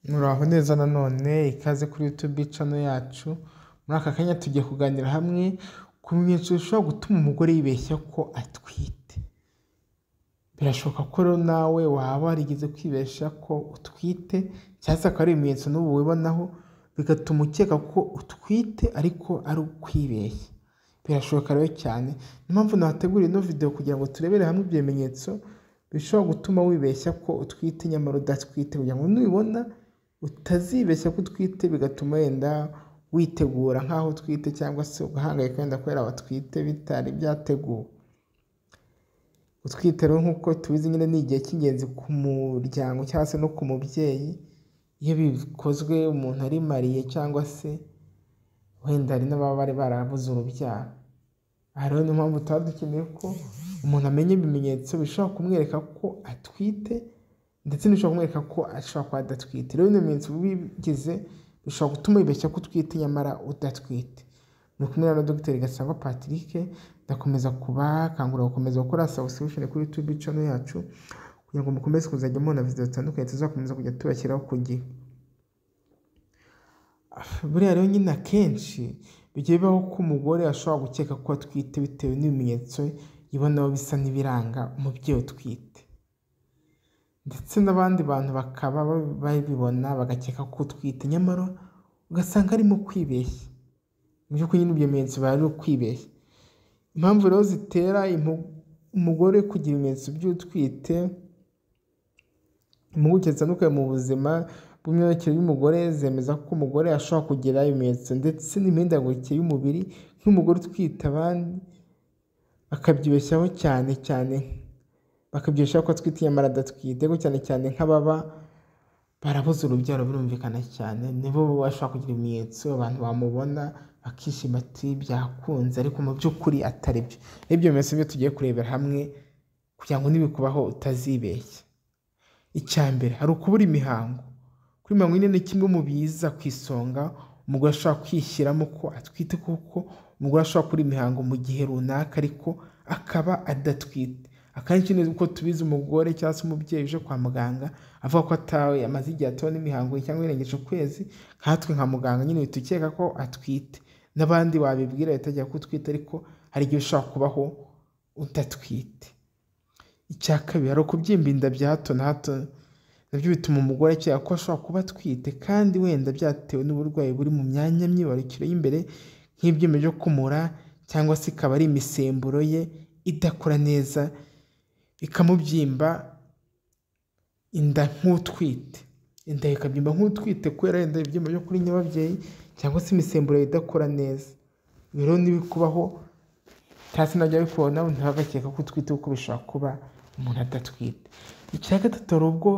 muraho neza nanone ikaze kuri youtube channel yacu muri aka kanya tugiye kuganira hamwe ku bimenyetso bishobora gutuma umugore yibeshya ko atwite birashoboka ko rero nawe waba warigeze kwibeshya ko utwite cyangwa se akaba ari ibimenyetso n'ubu wibonaho bigatuma ukeka ko utwite ariko ari ukwibeshya birashoboka rero cyane niyo mpamvu nahateguriye ino video kugira ngo turebere hamwe ibyo bimenyetso bishobora gutuma wibeshya ko utwite nyamara udatwite kugira ngo nubibona utazibeshya ko utwite bigatuma wenda witegura nk'aho utwite cyangwa se ugahangayika wenda kubera batwite bitari byateguwe utwite rero nk'uko tubizi nyine ni igihe cy'ingenzi ku muryango cyangwa se no ku mubyeyi iyo bikozwe umuntu ari mariye cyangwa se wenda hari n'ababa bari barabuze urubyaro aha rero niyo mpamvu tuba dukeneye ko umuntu amenya ibimenyetso bishobora kumwereka ko atwite ndetse n'ibishobora kumwereka ko ashobora kuba adatwite rero bino bimenyetso bigize bishobora gutuma wibeshya ko utwite nyamara udatwite muri kumwe na Dr Gasangwa Patrick ndakomeza kubakangurira gukomeza gukora subscription kuri YouTube channel yacu kugira ngo mukomeze kuzajya mubona video zitandukanye tuzakomeza kujya tubashyiraho ku gihe buriya rero nyine akenshi bijya bibaho ko umugore ashobora gukeka ko atwite bitewe n'ibimenyetso yibonaho bisa n'ibiranga umubyeyi utwite ndetse n'abandi bantu bakaba babibona bagakeka ko utwite nyamara ugasanga arimo kwibeshya mu by'ukuri nyine ibyo bimenyetso biba ari ukwibeshya impamvu rero zitera umugore kugira ibimenyetso by'utwite impuguke zitandukanye mu buzima bw'imyororokere y'umugore zemeza ko umugore ashobora kugira ibimenyetso ndetse n'imihindagurikire y'umubiri nk'umugore utwite abandi bakabyibeshyaho cyane cyane bakabyibeshyaho ko atwite nyamara adatwite ariko cyane cyane nk'ababa barabuze urubyaro birumvikana cyane nibo bashobora kugira ibimenyetso abantu bamubona bakishima ati byakunze ariko mu by'ukuri atari byo n'ibyo bimenyetso byo tugiye kurebera hamwe kugira ngo nibikubaho utazibeshya icya mbere hari ukubura imihango kuri mirongo ine ni kimwe mu biza ku isonga umugore ashobora kwishyiramo ko atwite kuko umugore ashobora kuri imihango mu gihe runaka ariko akaba adatwite akenshi ni uko tubizi umugore cyangwa se umubyeyi uje kwa muganga avuga ko atawe amaze igihe atabona imihango cyangwa irengeje ukwezi nkatwe nka muganga nyine uhita ukeka ko atwite n'abandi wabibwira bitajya ko utwite ariko hari igihe ushobora kubaho udatwite icya kabiri hari ukubyimba inda bya hato na hato nabyo bituma umugore akeka ko ashobora kuba atwite kandi wenda byatewe n'uburwayi buri mu myanya myibarukiro y'imbere nk'ibyuma byo kumura cyangwa se ikaba ari imisemburo ye idakora neza ikamubyimba inda nk'utwite inda ikabyimba nk'utwite kubera wenda ibyuma byo kuri nyababyeyi cyangwa se imisemburo idakora neza rero n'ibikubaho cyangwa se nabyo bikubona ntibagakeka ko utwite kuko bishobora kuba umuntu adatwite icya gatatu hari ubwo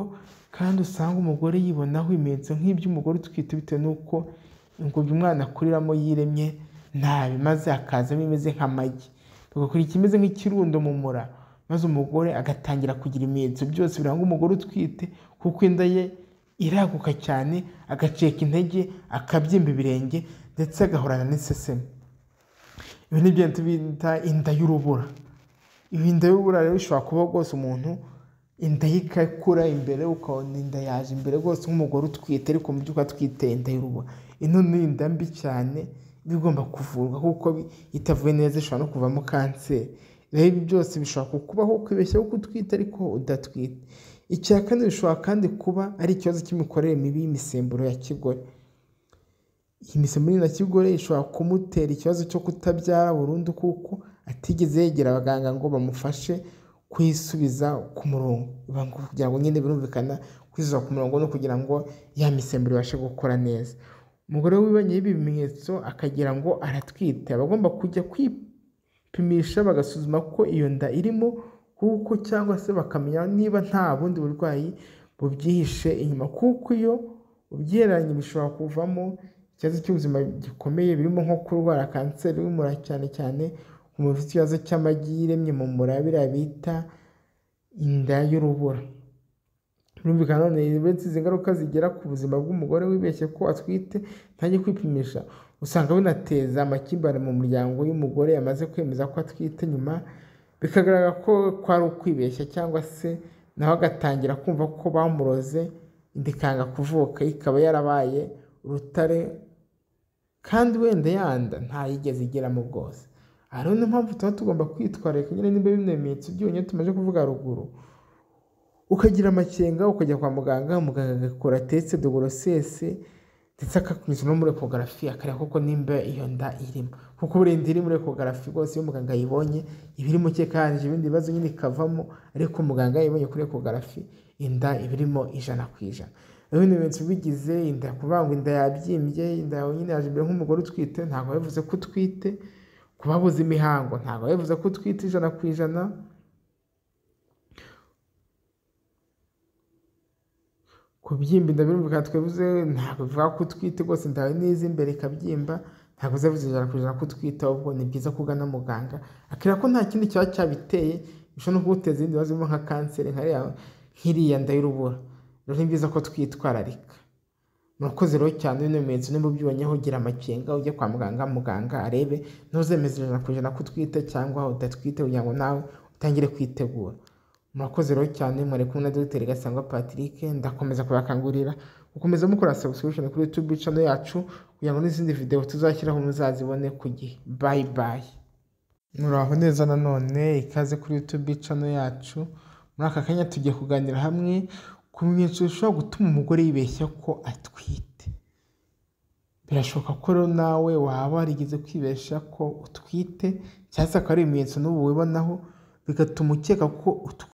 kandi usanga umugore yibonaho ibimenyetso nk'iby'umugore utwite bitewe n'uko ingobyi umwana akuriramo yiremye nabi maze hakazamo imeze nk'amagi bigakora ikimeze nk'ikirundo mu mura maze umugore agatangira kugira ibimenyetso byose biranga umugore utwite kuko inda ye iraguka cyane agaceka intege akabyimba ibirenge ndetse agahorana n'iseseme ibi ni byo bita inda y'urubura ibi inda y'urubura rero bishobora kuba rwose umuntu inda ye ikakura imbere ukabona inda yaje imbere rwose nk'umugore utwite ariko mu by'ukuri atwite inda y'urubura ino ni inda mbi cyane iba igomba kuvurwa kuko itavuye neza ishobora no kuvamo kanseri rero ibi byose bishobora kukubaho kwibeshyaho ko utwite ariko udatwite icya kane bishobora kandi kuba ari ikibazo cy'imikorere mibi y'imisemburo ya kigore iyi misemburo ya kigore ishobora kumutera ikibazo cyo kutabyara burundu kuko atigeze yegera abaganga ngo bamufashe kuyisubiza ku murongo kugira ngo nyine birumvikana kwisubiza ku murongo no kugira ngo ya misemburo ibashe gukora neza umugore wibonyeho ibi bimenyetso akagira ngo aratwite aba agomba kujya kwipimisha bagasuzuma ko iyo nda irimo kuko cyangwa se bakamenya niba nta bundi burwayi bubyihishe inyuma kuko iyo ubyiheranye bishobora kuvamo ikibazo cy'ubuzima gikomeye birimo nko kurwara kanseri y'umura cyane cyane umuntu ufite ikibazo cy'amagi yiremye mu mura biriya bita inda y'urubura birumvikana none uretse izi ngaruka zigera ku buzima bw'umugore wibeshye ko atwite ntajye kwipimisha usanga binateza amakimbirane mu muryango y'umugore yamaze kwemeza ko atwite nyuma bikagaragara ko kwari ukwibeshya cyangwa se nawe agatangira kumva ko bamuroze indi ikanga kuvuka ikaba yarabaye urutare kandi wenda yanda ntayigeze igeramo rwose aha rero niyo mpamvu tuba tugomba kwitwararika nyine niba bimwe mu bimenyetso byonyine tumaze kuvuga haruguru ukagira amakenga ukajya kwa muganga muganga agakora tesite dogorosese ndetse akakunyuza no muri ekogarafi akareba koko nimba iyo nda irimo kuko burenda iri muri ekogarafi rwose iyo muganga ayibonye iba irimo cyeka yarangiza ibindi bibazo nyine ikavamo ariko muganga yayibonye kuri ekogarafi inda iba irimo ijana ku ijana rero bino bimenyetso bigize inda kuvuga ngo inda yabyimbye inda yawe nyine yaje imbere nk'umugore utwite ntabwo bivuze ko utwite ku babuze imihango ntabwo bivuze ko utwite ijana ku ijana kubyimba inda birumvikana twabivuze ntabwo bivuga ko utwite rwose inda n'izi imbere ikabyimba ntabwo bizavuze ijana ku ijana ko utwite ahubwo ni byiza ko ugana muganga akira ko nta kindi kiba cyabiteye bishobora no kuguteza ibindi bibazo birimo nka kanseri nk'iriya nda y'urubura rero ni byiza ko twitwararika murakoze rero cyane bino bimenyetso niba ubyibonyeho gira amakenga ujye kwa muganga muganga arebe ntuzemeze ijana ku ijana ko utwite cyangwa udatwite kugira ngo nawe utangire kwitegura murakoze rero cyane mwari kumwe na dogiteri gasangwa patrick ndakomeza kubakangurira gukomeza mukora subscription kuri youtube channel yacu kugira ngo n'izindi videwo tuzashyiraho muzazibone ku gihe bayi bayi muraho neza nanone ikaze kuri youtube channel yacu muri aka kanya tugiye kuganira hamwe ku bimenyetso bishobora gutuma umugore yibeshya ko atwite birashoboka ko rero nawe waba warigeze kwibeshya ko utwite cyangwa se akaba ari ibimenyetso n'ubu wibonaho bigatuma ukeka ko utwite